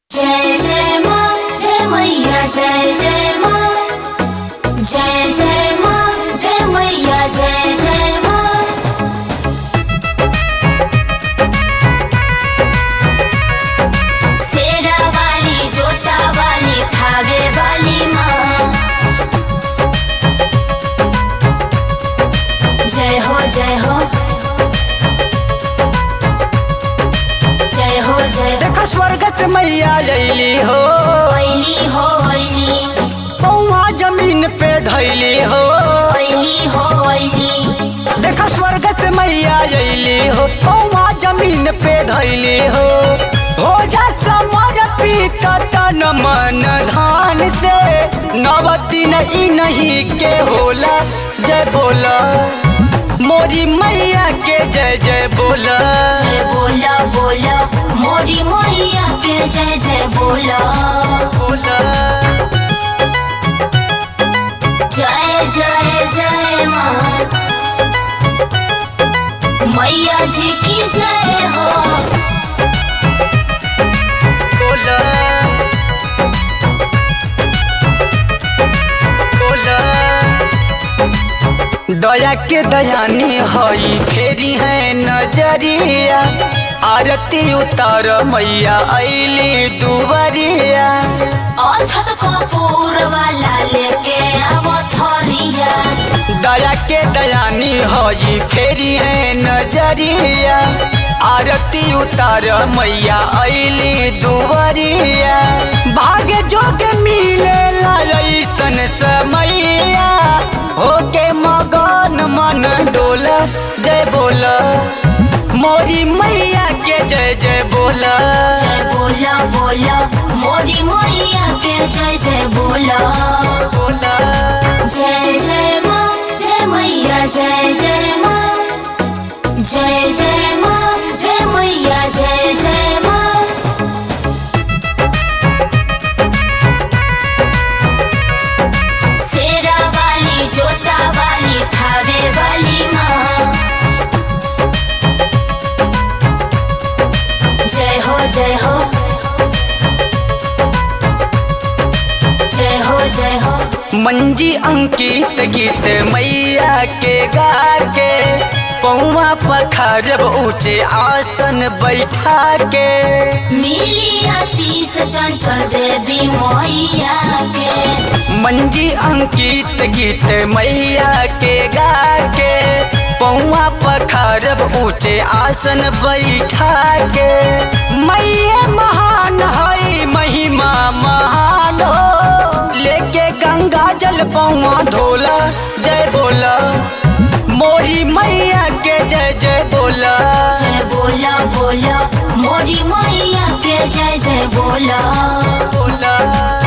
जय जय माँ जय मैया जय जय माँ जय जय माँ जय मैया जय जय माँ शेरा वाली जोता वाली थावे वाली माँ जय हो जय हो जय हो जय देखो स्वर्ग से मैया अली हो ओइली हो ओइली पौवा जमीन पे धैली हो ओइली हो ओइली देखो स्वर्ग से मैया अली हो पौवा जमीन पे धैली हो हो जा समर्पित तन मन धान से नवती नहीं नहीं के होला जय बोला मोरी मैया के जय जय बोला जय बोला बोला मोरी मैया के जय जय बोला बोला जय जय जय माँ मैया जी की जय हो बोला बोला दया के दयानी हई फेरी है नजरिया आरती उतार मैया ऐली दुवरिया अछत कपूर वाला लेके आवो थरिया दया के दयानी हई फेरी है नजरिया आरती उतार मैया ऐली दुवरिया भाग्य जोग मिले ऐसन समैया होके मगन मन डोला जय बोला मोरी मैया के जय जय बोला जय बोला बोला मोरी मैया के जय जय बोला बोला जय जय माँ जय मैया जय जय माँ जय जय माँ जय मैया जय जय माँ शेरा वाली जोता वाली थावे वाली माँ जय हो जय हो जय हो जय हो मंजी अंकित गीत मैया के गा के पौवा पखारब ऊंचे आसन बैठा के मिली आशीष चंचल देवी मैया के मंजी अंकित गीत मैया के गा के पौवा पखारब ऊंचे आसन बैठा के मैया महान है महिमा महान हो लेके गंगा जल पौवा धोला जय बोला मोरी मैया के जय जय बोला जय बोला बोला मोरी मैया के जय जय बोला बोला